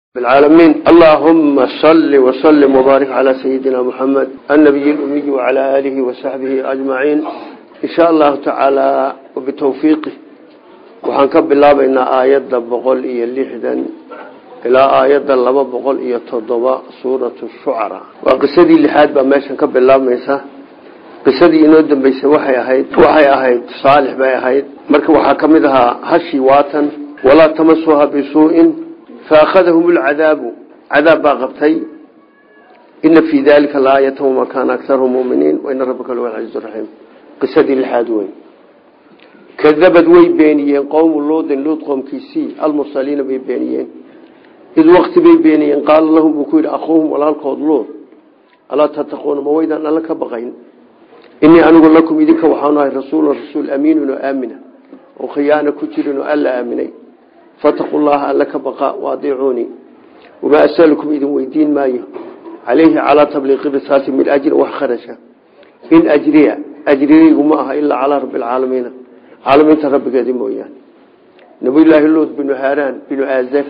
العالمين اللهم صل وسلم وبارك على سيدنا محمد النبي الأمي وعلى آله وصحبه أجمعين إن شاء الله تعالى وبتوفيقه وحنكب الله بين آيات بقول إيا اللحدا إلى آيات لما بقول إيا تضباء سورة الشعراء وقصدي اللحاد بماشا كب الله ميسا qisadii inoo dambeysay waxay ahayd waxay ahayd saalix bay ahayd marka waxaa ka mid ahaa hashi waatan walaa tamasuha bisuu'in faakhadahum lcadaabu cadaab baa qabtay ina fii dalika laayata wama kaana akarhum muminiin waina rabbaka lahuwa alcaziiz raxiim qisadii lixaad wey kadabad way beeniyeen qowmu luudin luud qoomkiisii almursaliina bay beeniyeen id wakti bay beeniyeen qaala lahum buu ku yidhi akhuuhum walaalkood luud alaa tattaquuna ma waydaan alla ka baqayn inii anigu lakum idinka waxaanu ahay rasuulu rasuul amiinun oo aamina oo khiyaana ku jirin oo alla aaminay fataquu llaha alla ka baqa waadiicuunii wamaa asalukum idin weydiin maayo calayhi calaa tabliiqi risaati min ajrin wax kharasha in ajriya ajrigaygu ma aha ilaa calaa rabbi alcaalamiina caalamiinta rabbigeedi mooyaane nabiyulaahi luud binu haaraan binu aazar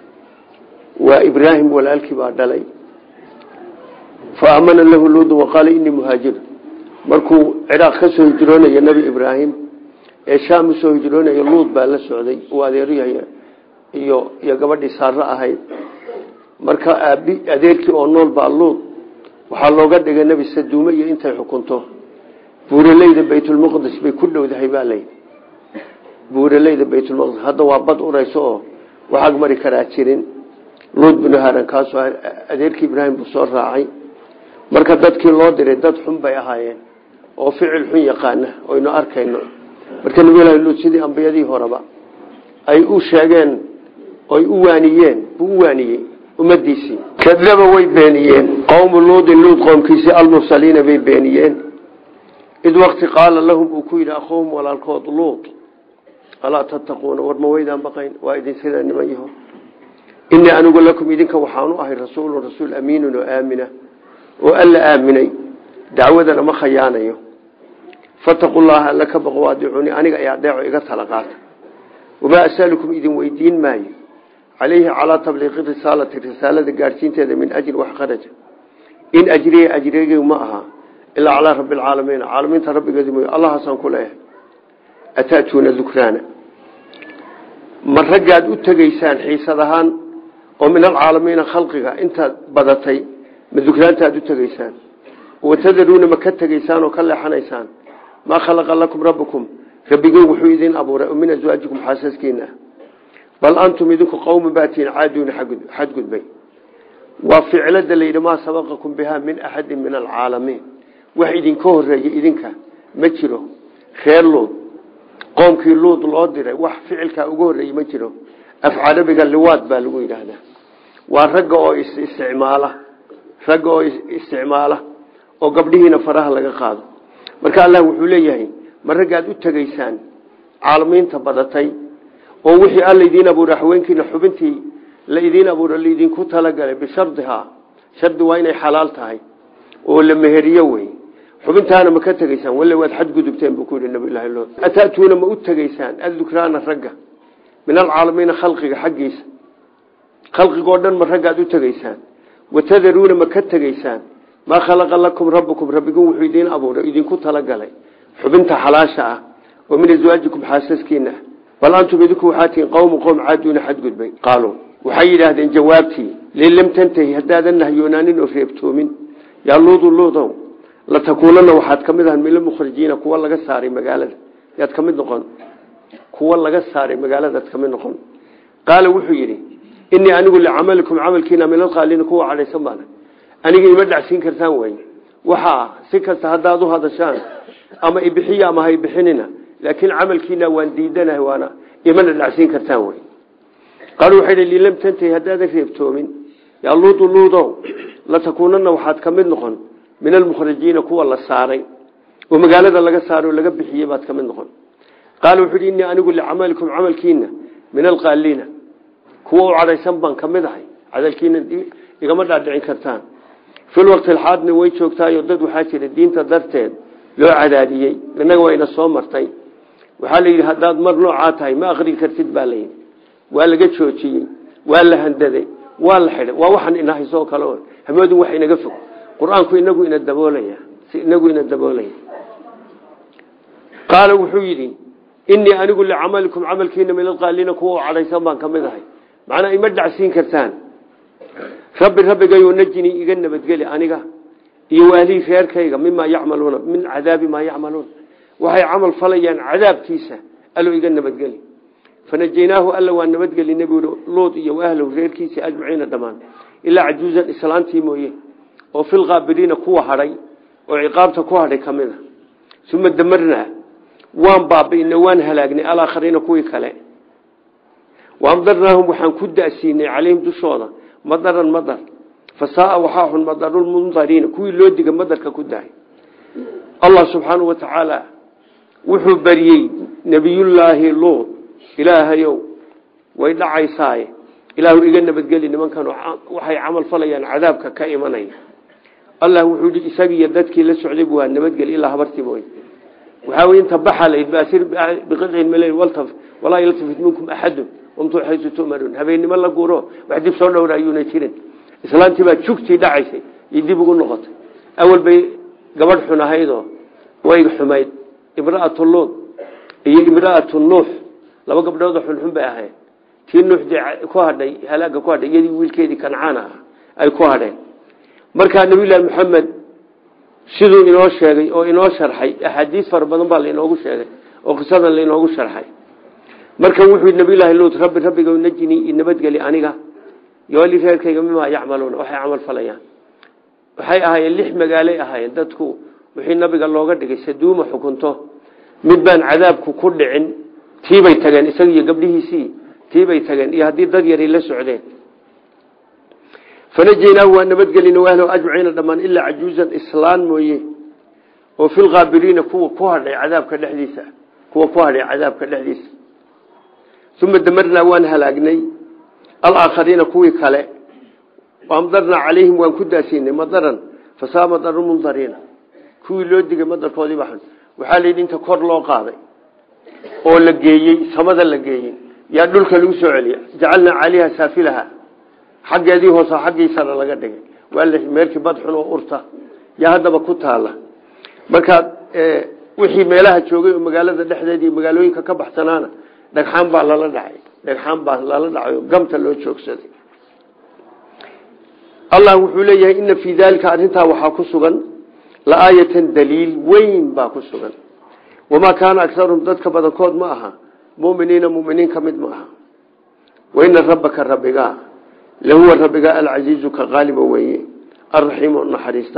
waa ibraahim walaalkii baa dhalay fa aamana lahu luudu waqaala inii muhaajir markuu ciraaq ka soo hijroonaya nebi ibraahim ee shaam usoo hijroonaya luud baa la socday uu adeeryahay iyo iyo gabadhii saaro ahayd marka aabi adeerkii oo nool baa luud waxaa looga dhigay nebi saduume iyo intay xukunto buuraleyda baytulmaqdis bay ku dhowdahay baa layidhi buuraleyda baytulmaqdis hadda waa bad urayso oo waxaag mari karaa jirin luud binu haran kaasoo adeerkii ibraahim buu soo raacay marka dadkii loo diray dad xun bay ahaayeen oo ficil xun yaqaana oynu arkayno marka nabilahi luud sidii ambiyadii horeba ay u sheegeen oy u waaniyeen buu u waaniyey ummadiisii kadaba way beeniyeen qowmu luudin luud qoomkiisii almursaliina bay beeniyeen id wakti qaala lahum uu ku yidhi akhuuhum walaalkood luud alaa tattaquuna war ma waydaan baqayn waa idin sidaa niman yaho inii anigu lakum idinka waxaanu ahay rasuulu rasuul amiinun oo aamina oo alla aaminay dacwadana ma khayaanayo fataquu llaha alla ka baqo waadiicuni aniga ay adeeco iga tala qaata wamaa asalukum idin weydiin maayo calayhi calaa tabliiqi risaalati risaalada gaadhsiinteeda min ajri wax kharaja in ajriya ajrigey ma aha ilaa calaa rabbi alcaalamiin caalamiinta rabbigeedi mooy allahaasaan ku leeyahay ataatuuna dukraana ma raggaad u tegaysaan xiisad ahaan oo min alcaalamiina khalqiga intaad badatay ma dukraanta aad u tegaysaan watadaruuna ma ka tegaysaan oo ka leexanaysaan maa khalaqa lakum rabbukum rabbigeen wuxuu idin abuuray oo min aswaajikum xaasaskiina bal antum idinku qowman baatiin caaduuna xadgudbay waa ficlada layidhi maa sabaqakum bihaa min axadin min alcaalamiin wax idinka horeeya idinka ma jiro reer luud qoomkii luud loo diray wax ficilkaa uga horreeyey ma jiro af carabiga liwaad baa lagu yidhaahdaa waa ragga oo isticmaala ragga oo isticmaala oo gabdhihiina faraha laga qaado marka allah wuxuu leeyahay ma raggaad u tegaysaan caalamiinta badatay oo wixii alla idiin abuura haweenkiina xubintii la idiin abuura laidinku talagalay bishardihaa shardi waa inay xalaal tahay oo la meheriyo wey xubintaana ma ka tegaysaan wale waad xadgudubteen buu ku yidhi nabilahi lo ataatuuna ma u tegaysaan addukraana ragga min alcaalamiina khalqiga xaggiisa khalqigoo dhan ma raggaad u tegaysaan watadaruuna ma ka tegaysaan maa khalaqa lakum rabbukum rabbigun wuxuu idiin abuuray idinku talagalay xubinta xalaasha ah oo min aswaajikum xaasaskiina ah bal antum idinku waxaa tihiin qowmu qowm caaduuna xadgudbay qaaluu waxay yidhaahdeen jawaabtii lin lam tantahi haddaadan nahyoonaanin oo reebtoomin yaa luudu luudow latakuunana waxaad ka mid ahan mila mukhrijiina kuwa laga saaray magaalada yaad ka mid noqon kuwa laga saaray magaaladaad ka mid noqon qaala wuxuu yidhi inii anigu licamalikum camalkiina min alqaalina kuwa cadhaysan baana aniga ima dhacsiin kartaan wey waxaa si kasta haddaad u hadashaan ama ibixiya ama haybixinina laakiin camalkiina waan diidanahay waana imana dhacsiin kartaan wey qaal waxay hi lilam tantahi haddaadan reebtoomin yaa luudu luudow latakuunana waxaad ka mid noqon min almukhrijiina kuwa la saaray oo magaalada laga saaray oo laga bixiyey baad ka mid noqon qaala wuxuu hi innii anigu licamalikum camalkiina min alqaaliina kuwa u cadhaysan baan ka mid ahay cadalkiina igama dhaadhicin kartaan fil waqti alxaadna way joogtaayo dad waxaa jira diinta darteed loo cadaadiyey innaga wayna soo martay waxaa la yidhi haddaad mar noocaa tahay ma akrin kartid baa layidhi waa laga joojiyey waa la handaday waa la xidhay waa waxaan inahaysoo kale o hamoodin wax inaga fog qur-aanku inagu ina daboolaya si inagu ina daboolaya qaala wuxuu yidhi inii anigu licamalikum camalkiina min alqaaliina kuwa cadhaysan baan ka mid ahay macnaa ima dhacsiin kartaan rabbi rabbigayo najini iga nabadgeli aniga iyo wahlii reerkayga mimaa yacmaluuna min cadaabi maa yacmaluun waxay camal falayaan cadaabkiisa allo iga nabadgeli fanajaynaahu alla waa nabadgeli nebi luud iyo ahlow reerkiisii ajmaciina dhammaan ilaa cajuuzan islaantii mooye oo filqaabiriina kuwa hadhay oo ciqaabta ku hadhay ka mid a uma damarnaa waan baabi'inay waan halaagnay alaakhariina kuwii kale waamdarnaahum waxaan ku da'siinay calayhim dushooda madaran madar fasaaa waxaa xun madarulmundariina kuwii loo diga madarka ku dahay allah subxaanau wa tacaala wuxuu bariyey nebiyullaahi luud ilaahayow way dhacaysaaye ilaahu iga nabadgeli nimankan waxay camal falayaan cadaabka ka imanaya allah wuxuu yidhi isagiiyo dadkii la socday waa nabadgeli ilaa habartii mooy waxaa wey inta baxa layd baasir biqicin male waltaf walaa yaltafit minkum axadun wamtuu xaysu tumaruun habeennimo la guuro wax dib soo dhowra ayuuna jirin islaantii baa jugtii dhacaysay iyo dib ugu noqotay awal bay gabadh xun ahaydoo way xumayd imraatu luud iyo imraatu nuux laba gabdhoodoo xunxun bay ahayd tii nuuxdii ku hadhay halaaga ku hadhay iyadii wiilkeedii kancaan ah ay ku hadheen markaa nabiyullaahi maxamed siduu inoo sheegay oo inoo sharxay axaadiis fara badan baa lainoogu sheegay oo qisadan lainoogu sharxay marka wuxuu yidhi nabiyullaahi luud rabbi rabbiga najini i nabadgeli aniga yooli reerkayga mimaa yacmaluuna waxay camal falayaan waxay ahaayeen lix magaalay ahaayeen dadku wixii nabiga looga dhigay saduuma xukunto mid baan cadaabku ku dhicin tiibay tageen isaga iyo gabdhihiisii tiibay tageen iyo haddii dad yaray la socdeen fanajaynaahu waa nabadgelina wahlow ajmaciina dhammaan ilaa cajuuzan islaan mooye oo filkaabiriina kuwa ku hadhay cadaabka dhexdiisa kuwa ku hadhay cadaabka dhexdiisa uma damarnaa waan halaagnay alaakhariina kuwii kale amdarnaa calayhim waan ku daasiinay madaran fasaa madaru mundariina kuwii loo digay madarkoodii baxan waxaa la yidhi inta kor loo qaaday oo la geeyey samada la geeyey yaa dhulka lagu soo celiya jacalnaa caaliha saafilaha xaggeedii hoose xaggiisana laga dhigay waa la meerkii badxun oo urta yaa haddaba ku taala markaa wixii meelaha joogay oo magaalada dhexdeeda iyo magaalooyinka ka baxsanaana dhagxaan baa lala dhacay dhagxaan baa lala dhacay oo gamta loo joogsaday allah wuxuu leeyahay ina fii daalika arrintaa waxaa ku sugan laaayatan daliil weyn baa ku sugan wamaa kaana agaruhum dadka badankood ma aha muminiina muminiin ka mid ma aha waina rabbaka rabbigaa lahuwa rabbigaa alcasiizu ka qaaliba weeye alraxiimu naxariista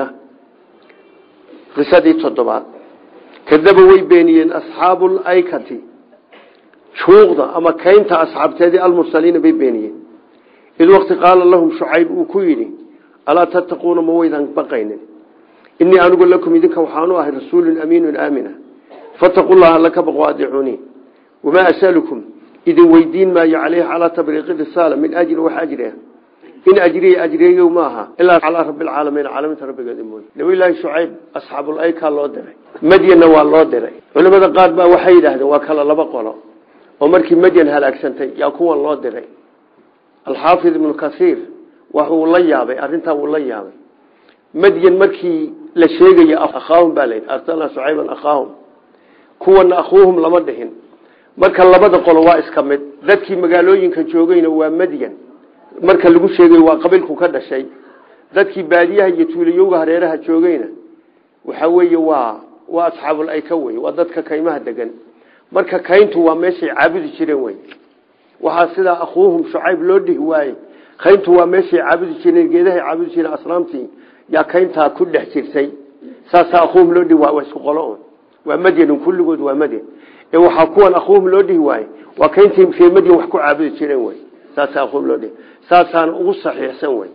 qisadii toddobaad kadaba way beeniyeen asxaabu laykati juuqda ama kaynta asxaabteedii almursaliina bay beeniyeen id waqti qaala lahum shucayb uu ku yidhi alaa tattaquuna ma waydan baqaynin inii anigu lakum idinka waxaanu ahay rasuulun amiinun aamina fataquu llaha alla ka baqo adicuunii wamaa asalukum idin weydiin maayo caleyhi calaa tabriiqi risaala min ajri wax ajri ah in ajriya ajriyayo maaha ilaa calaa rabbi alcaalamiin caalamiinta rabbigeeda mooye nabiyullaahi shucayb asxaabul aykaa loo diray madyanna waa loo diray culimada qaar baa waxay yidhaahdeen waa kala laba qolo oo markii madyan halaagsantay yaa kuwan loo diray alxaafid ibnu kasiir waxuu la yaabay arrintaa wuu la yaabay madyan markii la sheegayo akhaahum baa layidhi arsalnaa shucayban akhaahum kuwana akhuuhum lama dhihin marka labada qolo waa iska mid dadkii magaalooyinka joogayna waa madyan marka lagu sheegay waa qabiilku ka dhashay dadkii baadiyaha iyo tuulayowga hareeraha joogayna waxa weeye waa waa asxaabul ayka wey waa dadka kaymaha degan marka kayntu waa meeshay caabudi jireen wey waxaa sidaa akhuuhum shucayb loo dhihi waaye kayntu waa meeshay caabudi jireen geedahay caabudi jireen asnaamtii yaa kayntaa ku dhex jirtay saasaa akhuuhum loo dhihi waay waa isku qolo waa madyanin kulligood waa madyan ee waxaa kuwan akhuuhum loo dhihi waaye waa kayntii ree madyan wax ku caabudi jireen wey saasaa akhuuhum loo dhihi saasaana ugu saxiixsan wey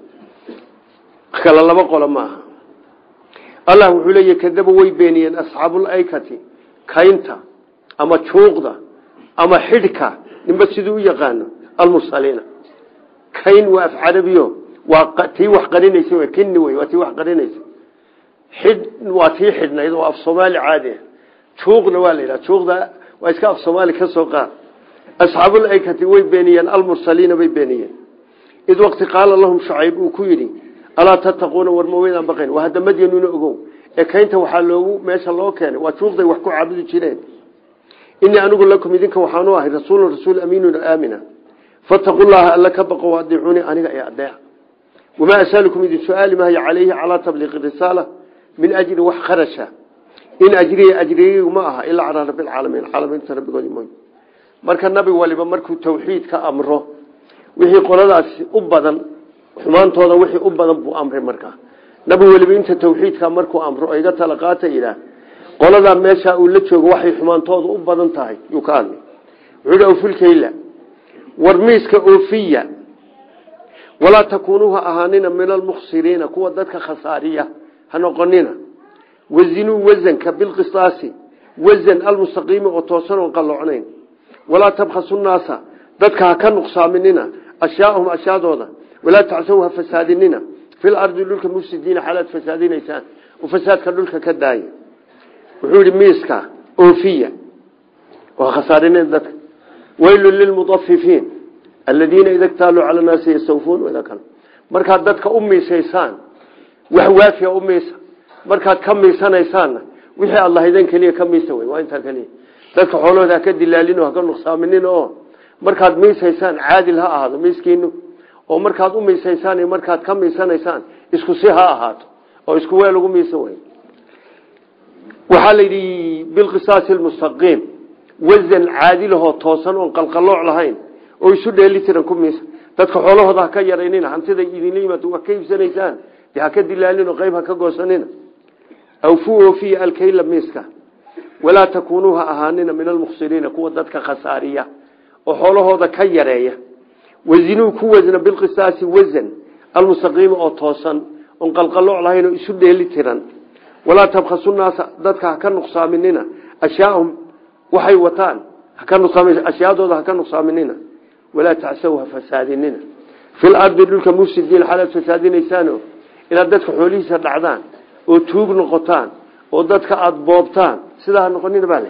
kala laba qolo maaha allah wuxuu leeyahy kadaba way beeniyeen asxaabul aykati kaynta ama juuqda ama xidhka ninba siduu u yaqaano almursaliina kayn waa af carabiyo waa tii wax qarinaysa w kini wey waa tii wax qarinaysa xidh waa tii xidhnayd oo af soomaali caadi ah juuqna waa la yidhaha juuqda waa iska af soomaali ka soo qaad asxaabul aykati way beeniyeen almursaliina bay beeniyeen id waqti qaala lahum shucayb uu ku yidhi alaa tattaquuna war maweydaan baqayn waa hadda madyanuna ogow ee kaynta waxaa loogu meesha loo keenay waa juuqday wax ku caabudi jireen inii anigu lakum idinka waxaanu ahay rasuulun rasuul amiinun aamina fattaqu llaha alla ka baqo adiicuuni aniga ee adeeca wamaa asalukum idin su-aali maayo calayhi calaa tabliiqi risaala min ajri wax kharasha in ajriya ajriyaygu ma aha ilaa calaa rabbilcaalamiin caalamiinta rabbigoodi mooy marka nabi waliba markuu tawxiid ka amro wixii qoladaasi u badan xumaantooda wixii u badan buu amray markaa nabi weliba inta tawxiidka markuu amro oo iga tala qaata ilaah qoladaa meesha uu la joogo waxay xumaantooda u badan tahay yuu ka hadlay wuxuu awfilkayla war miiska oofiya walaa takuunuu ha ahaanina min almukhsiriina kuwa dadka khasaariya ha noqonina wazinuu wasanka bilqisaasi wasan almustaqiimi oo toosan oon qalloocnayn walaa tabkhasu naasa dadka ha ka nuqsaaminina ashyaahum ashyaadooda walaa tacsaw ha fasaadinina fil ardi dhulka mufsidiina xaalaad fasaadinaysaan oo fasaadka dhulka ka daaya wuxuu yihi miiska oofiya oo khasaarinina dadka waylun lilmudafifiin aladiina ida ktaaluu cala naasi yastawfuun wada kale markaad dadka u miisaysaan wax waafiya u miisa markaad ka miisanaysaanna wixii aad lahaydeen keliya ka miisa wey waa intaa keliya dadka xoolahooda haka dilaalin oo haka nuqsaaminin oo markaad miisaysaan caadil ha ahaado miiskiinu oo markaad u miisaysaan iyo markaad ka miisanaysaan isku si ha ahaato oo isku weel ugu miisa wey waxaa la yidhi bilqisaasi lmustaqiim wasan caadilahoo toosan oon qalqalooc lahayn oo isu dheeli tiran ku miisa dadka xoolahooda ha ka yaraynina hantiday idinla yimaado wax ka iibsanaysaan de ha ka dilaalin oo qayb ha ka goosanina awfu oofiya alkayla miiska walaa takuunuu ha ahaanina min almukhsiriina kuwa dadka khasaariya oo xoolahooda ka yareeya wazinuu ku wasna bilqisaasi wasan almustaqiima oo toosan oon qalqalooc lahayn oo isu dheeli tiran walaa tabkhasu naasa dadka ha ka nuqsaaminina ashyaahum waxay wataan ashyaadooda ha ka nuqsaaminina walaa tacsaw ha fasaadinina fil ardi dhulka mufsidiin xaalaad fasaadinaysaano inaad dadka xoolihiisa dhacdaan oo tuug noqotaan oo dadka aada boobtaan sidaa ha noqonina baa la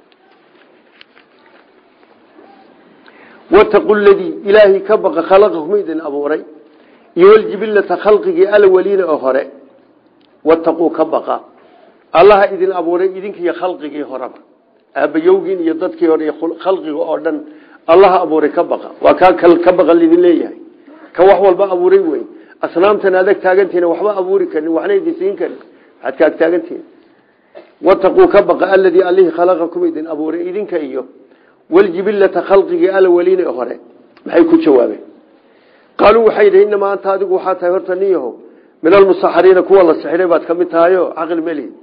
wataqu ladii ilaahay ka baqa khalaqakum idin abuuray iyo waljibilata khalqigii alawaliina oo hore wataquu ka baqa allaha idin abuuray idinkiiyo khalqigii horeba aabayowgiin iyo dadkii hore iyo khalqiga oo dhan allaha abuuray ka baqa waa kaa ka baqa lidin leeyahay ka wax walba abuuray wey asnaamtan adag taagantiina waxba abuuri karin waxna idin siin karin waxaad kaag taagantihin wataquu ka baqa aladii allihii khalaqakum idin abuuray idinka iyo waljibilata khalqigii alawaliina hore maxay ku jawaabeen qaaluu waxay yidhi inamaa anta adigu waxaa tahay horta nin yahow min almusaxariina kuwa la sixiray baad ka mid tahayo caqli melihi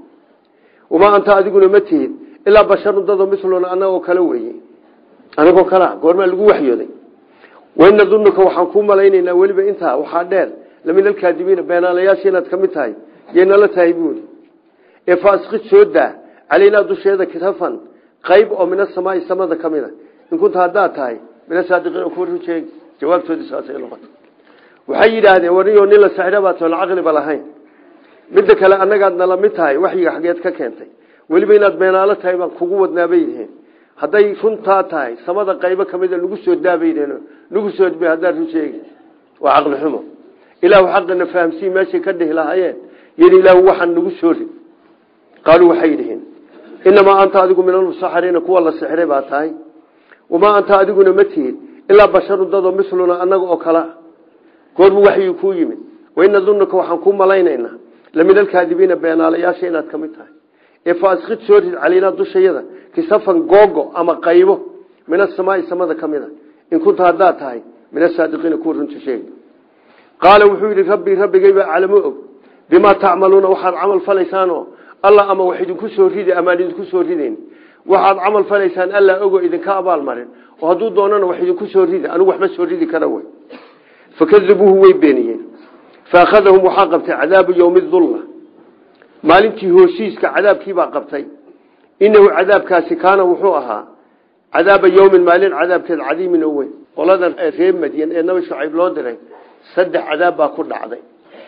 wamaa anta adiguna ma tihid ilaa basharun dado miluna anagoo kale weye anagoo kalea goormaa lagu waxyooday waina dunuka waxaan kuu malaynaynaa weliba intaa waxaa dheer lamin alkaadibiina beenaalayaasha inaad ka mid tahay yeynala tahay buuri ee faasqid soo daa calaynaa dusheeda kitafan qayb oo min asamaai samada ka mid a in kunta haddaad tahay min asaadiqiin oo kuwa rujeeg jawaabtoodii saasay noqota waxay yidhaahdeen wariyoo nin la saxira baad toon caqliba lahayn midda kale annagaad nala mid tahay waxyiga xageed ka keentay weliba inaad beenaalo tahay baan kugu wadnaabay yidheen hadday runtaa tahay samada qaybo ka mida nagu soo daabaydeen nagu soo dba haddaad run sheegi waa caqli xumo ilaahu xaqina fahamsii meeshay ka dhihi lahaayeen yidhi ilaahu waxaan nagu soo rid qaaluu waxay yidhihiin inamaa anta adigu min almusaxariina kuwa la sixiray baa tahay wamaa anta adiguna ma tihid ilaa basharun dadoo miluna annaga oo kala goorbu waxyii kuu yimid waina dunuka waxaan kuu malaynaynaa lamin alkaadibiina beenaalayaasha inaad ka mid tahay ee faasqid soo rid calaynaa dushayada kisafan googo ama qaybo min asamaai samada ka mid a in kunta haddaad tahay min asaadiqiina kuwa runta sheegi qaala wuxuu yidhi rabbii rabbigayba calamo og bimaa tacmaluuna waxaad camal falaysaanoo alla ama wax idinku soo ridi amaan idinku soo ridayn waxaad camal falaysaan alla ogo idinka abaalmarin oo hadduu doonana wax idinku soo ridi anigu waxma soo ridi kara wey fakadabuuhu way beeniyeen faakhadahum waxaa qabtay cadaabu yowmi dulla maalintii hoosiiska cadaabkiibaa qabtay inahu cadaabkaasi kaana wuxuu ahaa cadaaba yowmin maalin cadaabkeed cadiimin oo weyn qoladan reer madyan ee nabi shucayb loo diray saddex cadaab baa ku dhacday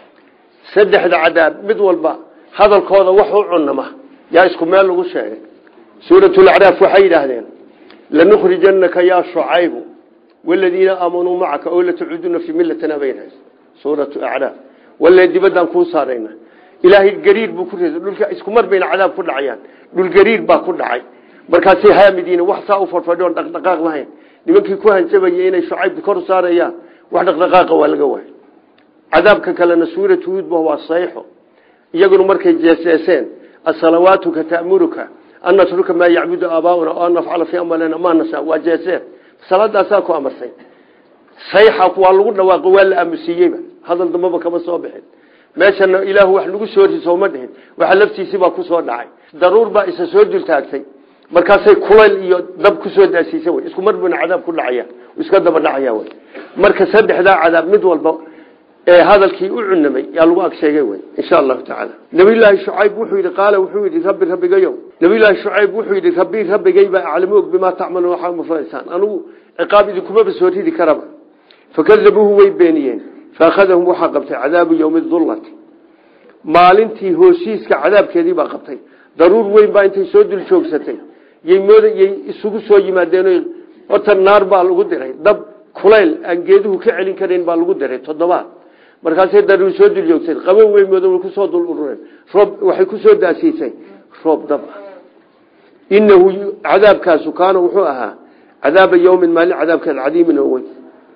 saddexda cadaab mid walba hadalkooda wax u cunama yaa isku meel lagu sheegay suuratulacraaf waxay yidhaahdeen lanukhrijanaka yaa shucaybu waladiina aamanuu macaka oo latacuuduna fii millatina baynahays suuratu acraaf walle dibaddaan kuu saarayna ilaahay gariir buu ku reeday dhulka isku mar bayna cadaab ku dhacayaan dhul gariir baa ku dhacay markaasay haamidiina wax saa u fadhfadhoon dhaqdhaqaaq lahayn nimankii ku hanjabayay inay shucayb kor saarayaan wax dhaqdhaqaaqa waa laga waayay cadaabka kalena suuratu huudba waa sayxo iyaguna markay jeeseeseen asalawaatuka ta'muruka an natruka maa yacbudu aabaauna o an nafcala fii amwalina maa nashaa waa jeeseen salaadaasaa ku amarsay sayxa waa lagu dhawaaqo waa la aamusiiyeyba hadal dambaba kama soo bixin meeshana ilaahu wax lagu soo riso ma dhihin waxa laftiisibaa kusoo dhacay daruur baa isa soo dultaagtay markaasay kulayl iyo dab kusoo daasiisa wy isku mar buna cadaab ku dhacaya iska daba dhacaya wy marka saddexdaa cadaab mid walba ee hadalkii u cunamay yaa lagu ag sheegay wy insha allahu tacaala nabiyulaahi shucayb wuxuu yidhi qaala wuxuu yidhi rabbi rabbigayo nabiyulaahi shucayb wuxuu yidhi rabbi rabbigay baa aclamu og bimaa tacmaluun waxaa mafalaysaan anugu ciqaab idinkumaba soo ridi karaba fakadabuuhu way beeniyeen faakhadahum waxaa qabtay cadaabu yowmi dullati maalintii hoosiiska cadaabkeedii baa qabtay daruur weyn baa intay soo dul joogsatay yymoodyay isugu soo yimaadeen horta naar baa lagu diray dab kulayl aan geeduhu ka celin karayn baa lagu diray toddobaad markaasay daruur soo dul joogsatay qabow weyn mooda way kusoo dul urureen roob waxay kusoo daasiisay roob dab ah inahu cadaabkaasu kaana wuxuu ahaa cadaaba yowmin maalin cadaabkeed cadiimin oo weyn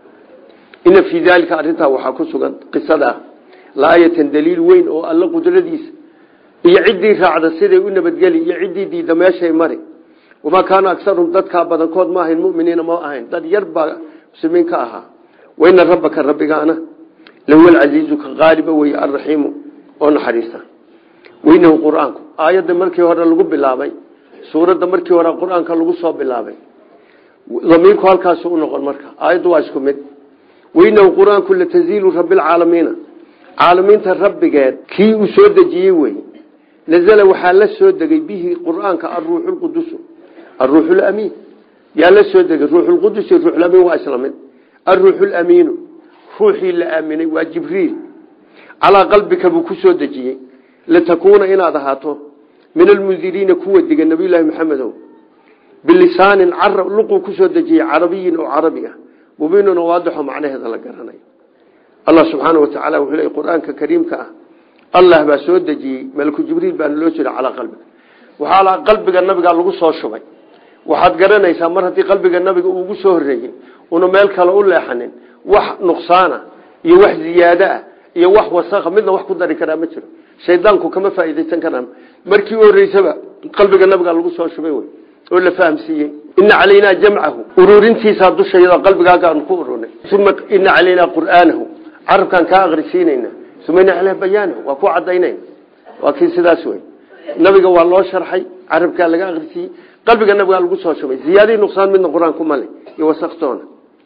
ina fii daalika arrintaa waxaa ku sugan qisada laayatan daliil weyn oo alla qudradiisa iyo ciddii raacda siday u nabadgeli iyo ciddii diida meeshay mari wamaa kaana agaruhum dadkaa badankood ma ahayn muminiina ma ahayn dad yar baa muslimiin ka ahaa waina rabbaka rabbigaana lahuwa alcasiizu ka qaaliba weye alraxiimu oo naxariista weynahu qur-aanku aayadda markii hore lagu bilaabay suuradda markii hore qur-aanka lagu soo bilaabay damiirku halkaasu u noqon marka aayaddu waa isku mid weynahu qur-aanku lataziilu rabbilcaalamiina caalamiinta rabbigeed kii uu soo dejiyey wey nazla waxaa la soo degay bihi qur-aanka aruuxu lqudusu aruuxu lamiin yaa la soo degay ruuxulqudus iyo ruuxulamiin waa isla mid aruuxu lamiinu ruuxii la aaminay waa jibriil calaa qalbika buu ku soo dejiyey litakuuna inaad ahaato min almundiriina kuwa diga nabiyulaahi maxamedow bilisaanin carab luquu kusoo dejiyey carabiyin oo carabi ah mubiinun oo waadixo macnaheeda la garanayo allah subxaana wa tacala wuxuu leey qur-aanka kariimka ah allah baa soo dejiyey malku jibriil baana loo jira calaa qalbiga waxaa qalbiga nabiga lagu soo shubay waxaad garanaysaa mar haddii qalbiga nabiga uu ugu soo horeeyey una meel kale u leexanin wax nuqsaana iyo wax ziyaado ah iyo wax wasakha midna wax ku dari karaa ma jiro shaydaanku kama faa'iidaysan karaan markii u horeysaba qalbiga nabiga lagu soo shubay wey oo la fahamsiiyey ina calaynaa jamcahu ururintiisaa dushayada qalbigaagaanu ku ururinay uma ina calaynaa qur'aanahu carabkaan kaa akrisiinayna uma ina caleyh bayaanahu waa ku cadaynayna waa kii sidaas wey nabiga waa loo sharxay carabkaa laga akrisiiyey qalbiga nabigaa lagu soo shubay ziyaadii nuqsaan midna qur-aanku male iyo wasaktoona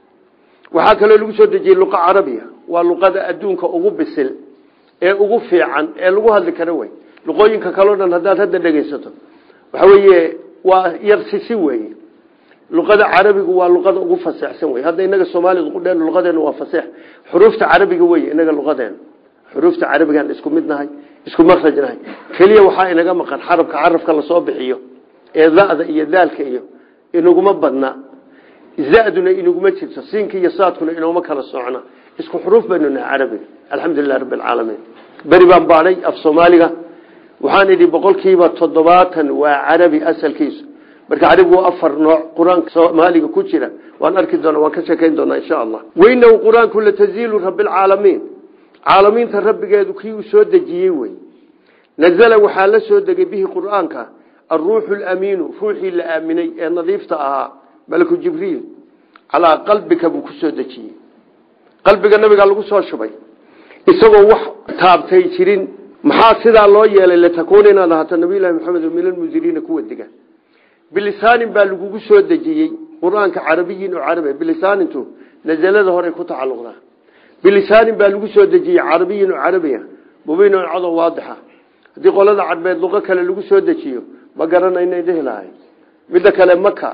waxaa kaloo lagu soo dejiyey luqa carabiya waa luqada adduunka ugu bisil ee ugu fiican ee lagu hadli karo wey luqooyinka kaleo dhan haddaad hadda dhegeysato waxa weeye waa yar sisi weye luqada carabigu waa luqada ugu faseexsan wey hadda inaga soomaalida qudheen luqadeena waa faseex xuruufta carabiga wey inaga luqadeena xuruufta carabigaan isku mid nahay isku makraj nahay keliya waxaa inaga maqan xarabka carabka lasoo bixiyo ee da'da iyo daalka iyo inaguma badna zaduna inaguma jirto siinka iyo saadkuna inooma kala socna isku xuruuf baynu nahay carabiga alxamdulilah rabbi alcaalamiin beri baan baadhay af soomaaliga waxaan idhi boqolkiiba toddobaatan waa carabi asalkiisu marka carabigu waa afar nooc qur-aanka soomaaliga ku jira waan arki doona waan ka sheekayn doonaa insha allah weynahu qur-aanku lataziilu rabbilcaalamiin caalamiinta rabbigeedu kii uu soo dejiyey wey nazala waxaa la soo degay bihi qur-aanka aruuxu lamiinu ruuxii la aaminay ee nadiifta ahaa malaku jibriil calaa qalbika buu ku soo dejiyey qalbiga nabigaa lagu soo shubay isagoo wax taabtay jirin maxaa sidaa loo yeelay latakuuna inaad ahaato nabiylahi maxamed min almundiriina kuwa diga bilisaanin baa lagugu soo dejiyey qur-aanka carabiyin oo carabi bilisaanintu nazalada horey ku tacaluqdaa bilisaanin baa lagu soo dejiyey carabiyin oo carabiya mubiinon cadow waadixa haddii qolada cadbeed luqo kale lagu soo dejiyo ma garanaynay dhihi lahay midda kale maka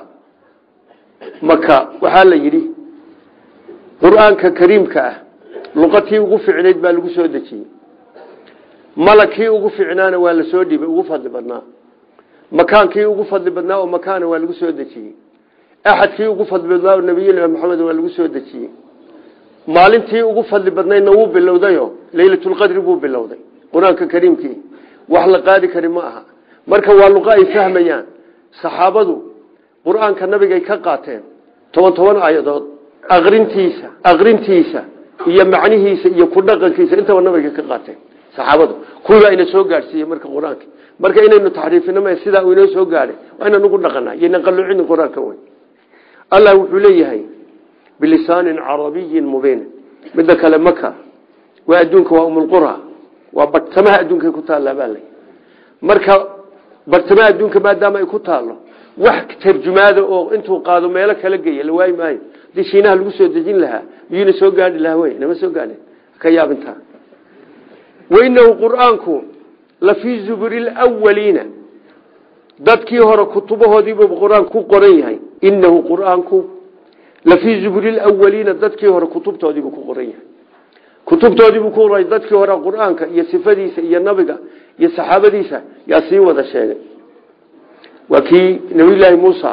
maka waxaa la yidhi qur-aanka kariimka ah luqatii ugu ficnayd baa lagu soo dejiyey malagkii ugu ficnaana waa la soo dhibay ugu fadli badnaa makaankii ugu fadli badnaa oo makaana waa lagu soo dejiyey axadkii ugu fadli badnaa nabiyullahi maxamed waa lagu soo dejiyey maalintii ugu fadli badnaydna wuu bilowdayo laylatulqadri buu bilowday qur-aanka kariimkii wax la qaadi kari ma aha marka waa luqa ay fahmayaan saxaabadu qur-aanka nabigay ka qaateen toban toban aayadood aqrintiisa aqrintiisa iyo macnihiisa iyo ku dhaqankiisa intaba nabiga ka qaateen saxaabadu kuwibaa ina soo gaadhsiiyey marka qur-aanka marka inaynu taxriifino m sidaa uu inoo soo gaadhay waa inaan ugu dhaqana yayna qalluucini qur-aanka wey allah wuxuu leeyahay bilisaanin carabiyin mubiin midda kale maka waa adduunka waa umulqura waa bartamaha adduunkay ku taallaa baa lay marka bartamaha adduunka maadaama ay ku taallo wax tarjumaada oo intuu qaado meelo kala geeya la waayi maayo hadii shiinaha lagu soo dejin lahaa miyuuna soo gaadhi lahaa wey nama soo gaadhin ka yaabintaa wainahu qur-aanku lafii zuburi lwaliina dadkii hore kutubahoodiibuu qur-aanku ku qoran yahay inahu qur-aanku lafii zuburi lwaliina dadkii hore kutubtoodiibuu ku qoran yahay kutubtoodiibuu ku qoray dadkii hore qur-aanka iyo sifadiisa iyo nabiga iyo saxaabadiisa yaa sii wada sheegay waa kii nabiyulaahi muusa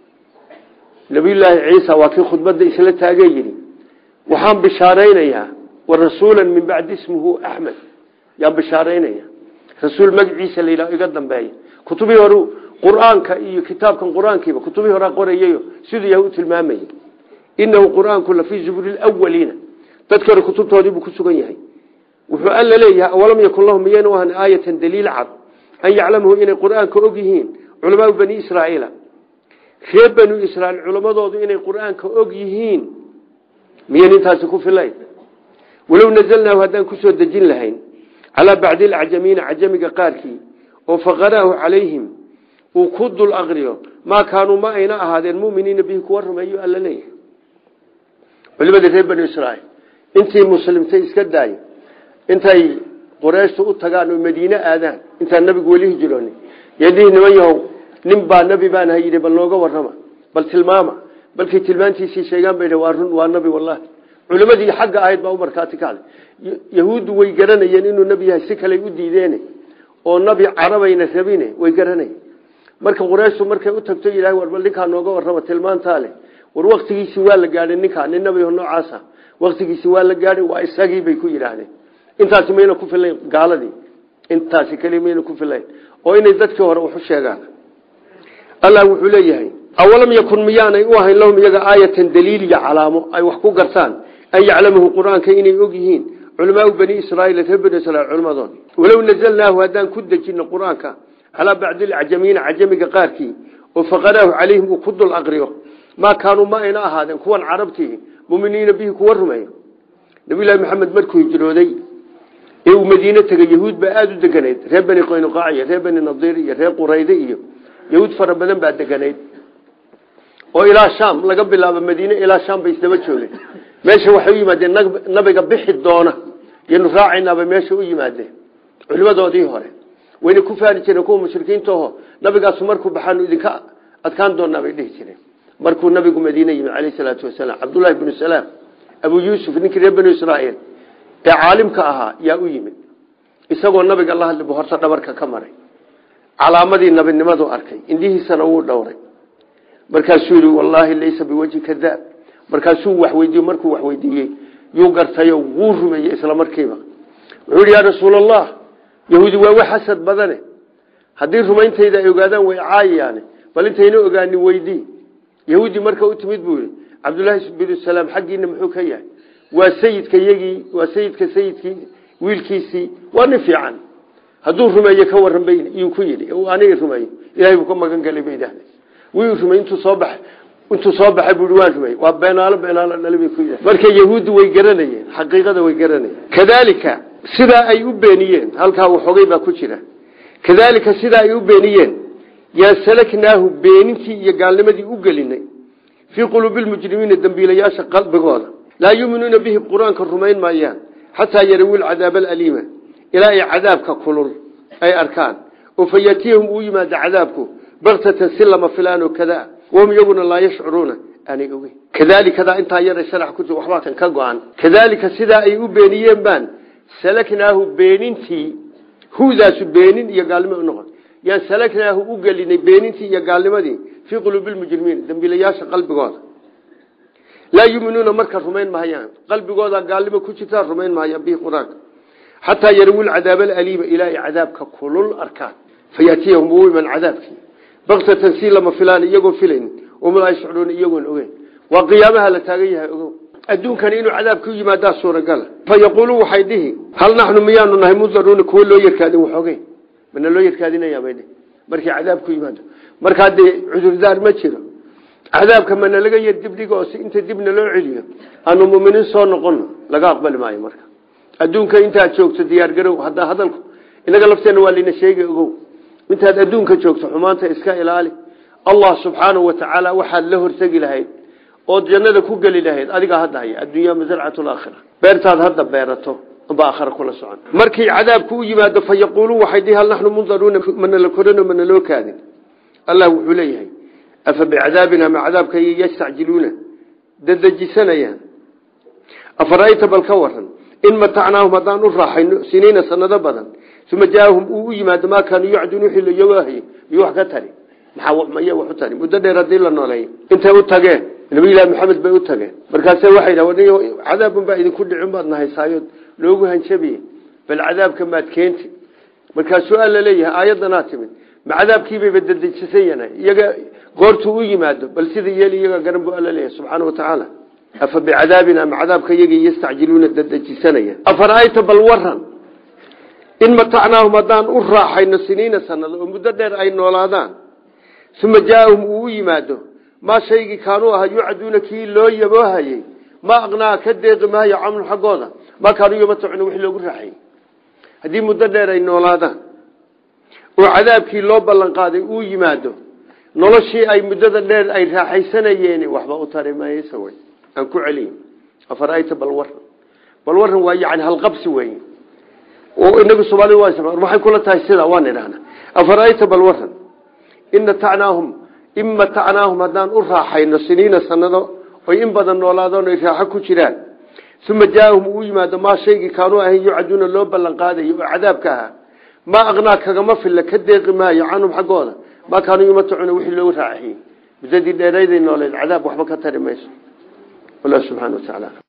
nabiyulaahi ciisa waa kii khudbada isla taagee yidhi waxaan bishaaraynayaa warasuula min bacdi ismuhu axmed yaan bishaaraynaya rasuul magaciisa la yidhaho iga dambeeya kutubihii hore qur-aanka iyo kitaabkan qur-aankiiba kutubihii horea qorayayo siduu yahay u tilmaamayay inahu qur-aanku lafii zuburi lwaliina dadkii hore kutubtoodiibuu ku sugan yahay wuxuu alla leeyahay awalam yakun lahum miyayna u ahan aayatan daliil cad an yaclamahu inay qur-aanka og yihiin culamaau bani israaiila reer banu israiil culammadoodu inay qur-aanka og yihiin miyan intaasi ku filayn walow nazalnaahu haddaan kusoo dejin lahayn calaa bacdi alacjamiina cajamiga qaarkii oo faqaraahu calayhim uu ku dul aqriyo maa kaanuu ma ayna ahaadeen muminiina bihi kuwa rumeeyo alla leeyahay culimadii reer banu israiil intii muslimtay iska daay intay qurayshtu u tagaan oo madiine aadaan intaan nabigu weli hijrooni yadhihi niman yahow nin baa nebi baan ha yidhi bal nooga warrama bal tilmaama balkay tilmaantiisii sheegaan bay waa run waa nabi wallahi culimadii xagga ahayd baa u markhaati kacday yahuuddu way garanayeen inuu nebi yahay si kaley u diideen oo nabi carabayna rabine way garanayeen marka qurayshtu markay u tagto ilahay war bal ninkaa nooga warrama tilmaantaa leh war waktigiisii waa la gaadhay ninkaa nin nabiho noocaasa waktigiisii waa la gaadhay waa isagii bay ku yidhaahdeen intaasi mayna ku filayn gaaladii intaasi keli mayna ku filayn oo inay dadkii hore waxu sheegaan allah wuxuu leeyahay awalam yakun miyaanay u ahayn lahum iyaga aayatan daliil iyo calaamo ay wax ku gartaan an yaclamahu qur-aanka inay og yihiin culamaau bani israiil reer bani israiil culamadood walow nazalnaahu haddaan ku dejino qur-aanka calaa bacdi alcajamiina cajamiga qaarkii oo faqaraahu calayhim uu ku dul aqriyo maa kaanuu ma ayna ahaadeen kuwan carabtii muminiina bihi kuwa rumeeyo nabiylahi maxamed markuu hijrooday ee uu madiine tegay yahuud baa aada u deganayd reer bani qoynuqaac iyo reer bani nadiir iyo reer qurayde iyo yahuud fara badan baa deganayd oo ilaa sham laga bilaabo madiine ilaa sham bay isdaba joogeen meesha waxay u yimaadeen nabiga bixi doona yanu raacaynaabay meesha u yimaadeen culimadoodii hore wayna ku faari jireen kuwa mushrikiintaho nabigaasu markuu baxaanu idinka adkaan doonaa bay dhihi jireen markuu nabigu madiine yimi caleyh salaatu wasalaam cabdullahi bnu salaam abu yuusuf ninkii reer banu israaiil ee caalimka ahaa yaa u yimid isagoo nabiga la hadli bu horta dhabarka ka maray calaamadii nabinimadu arkay indhihiisana wuu dhowray markaasuu yihi wallaahi laysa biwajhi kadaab markaasuu waxweydiiye markuu waxweydiiyey yuu gartayo wuu rumeeyey isla markiiba wuxuu yihi yaa rasuulallah yahuudi waa wax xasad badane haddii rumayntayda ay ogaadaan way caayayaane bal intayna ogaanin weydii yahuudi marka u timid buu yihi cabdullaahi binu salaam xaggiina muxuu ka yahay waa sayidka yagii waa sayidka sayidkii wiilkiisii waa nin fiican hadduu rumeeye ka waran bay iyuu ku yidhi aniga rumeeyo ilahay buu ka magan galay bay idhahdeen wii rumey intuu soo baxay intuu soo baxay buu waan rumey waa beenaalo beenaalo dhali bay ku yidhahdeen marka yahuuddu way garanayeen xaqiiqada way garanayeen kadaalika sidaa ay u beeniyeen halkaa waxoogay baa ku jira kadaalika sidaa ay u beeniyeen yaa salaknaahu beenintii iyo gaalnimadii u gelinay fii quluubi lmujrimiina dembiilayaasha qalbigooda laa yuuminuuna bihi qur-aanka rumayn maayaan xataa yarawil cadaaba alaliima ilaa ay cadaabka kulul ay arkaan oo fa yatiyahum uu yimaado cadaabku baktatan si lama filaan oo kadaa wahum iyaguna laa yashcuruuna aanay ogeyn kadaalikadaa intaa yara sharax ku waxbaa kan ka go-an kadaalika sidaa ay u beeniyeen baan salaknaahu beenintii hudaasu beenin iyo gaalnimo u noqon yaan salaknaahu u gelinay beenintii iyo gaalnimadii fii quluubi lmujrimiin dembiilayaasha qalbigooda laa yuminuuna marka rumayn mahayaan qalbigooda gaalnimo ku jirtaa rumayn mahayaan bihi qur-aanka xataa yarawuu lcadaab alaliima ilaa ay cadaabka kulul arkaan fayatiyahum uu iman cadaabkii baktatan si lama filaan iyagoon filayn uma laa yashcuruuna iyagoon ogeyn waa qiyaamaha la taagan yahay ogow adduunkani inuu cadaab ku yimaadaa suuragala fa yaquuluu waxay dhihi hal naxnu miyaanu nahay mundaruuna kuwo loo yarkaadin waxogeyn mana loo yarkaadinaya bay dhihi markii cadaab ku yimaado marka haddee cudurdaar ma jiro cadaabka mana laga yar dibdhiga oo si inta dibna loo celiyo aanu muminiin soo noqono laga aqbali maayo marka adduunka intaad joogto diyaargarow haddaa hadalku inaga lafteena waa lina sheegi ogow intaad adduunka joogto xumaanta iska ilaali allah subxaanahu watacaala waxaad la hortegi lahayd ood jannada ku geli lahayd adigaa hadda haya addunya masarcatu laakhira beertaad hadda beerato unba aakhira kula socon markii cadaabku u yimaado fa yaquuluun waxay dhihi hal naxnu mundaruuna mana la korano mana loo kaadin allah wuxuu leeyahay afa bicadaabina ma cadaabka yastacjiluuna dadejisanayaan afara'ayta bal ka waran in matacnaahum haddaan u raaxayno siniina sanado badan uma jaaahum uu u yimaado maa kaanuu yacduun wixii layogahay iyo wax ka tari maxaa wax u tari muddo dheer haddii la nooleeyo intay u tageen nabiyullaahi maxamed bay u tageen markaase waxay dhahdeen cadaabun baa idinku dhicin baad nahaysaayood loogu hanjabiye bal cadaabka maad keenti markaasuu alla leeyahay aayaddanaa timid ma cadaabkiibayba dadejisan yahay iyaga goortuu u yimaado bal sida yeel iyaga garan buu alla leeyahay subxaana wa tacaala afa bicadaabina ma cadaabka iyagii yastacjiluuna dadejisanaya afara'ayta bal waran in matacnaahum haddaan u raaxayno siniina sanado oo muddo dheer ay noolaadaan uma jaaahum uu u yimaado maa shaygii kaanuu ahaa yucduuna kii loo yaboohayey ma aqnaa ka deeqi maayo camlu xaggooda maa kaanuu yamatacuna wixii loogu raaxayey haddii muddo dheer ay noolaadaan oo cadaabkii loo ballan qaaday uu yimaado noloshii ay muddada dheer ay raaxaysanayeen waxba u tari maysa wey aan ku celiy afara'ayta bal waran bal waran waa yani halqabsi wey oo inagu soomaalida waa waxay kula tahay sida waan idhahnaa afara'ayta bal waran in matacnaahum in matacnaahum haddaan u raaxayno siniina sanado oy in badan noolaadaan ay raaxo ku jiraan uma jaaahum uu yimaado maa shaygii kaanuu ahayn yucaduuna loo ballan qaadayo oo cadaabka ahaa maa aqnaa kagama filla ka deeqi maayo canhum xaggooda maa kaanuu yumatacuna wixii loogu raaxiyey muddadii dheerayday nooleed cadaab waxba ka tari mayso wallah subxana wa tacaala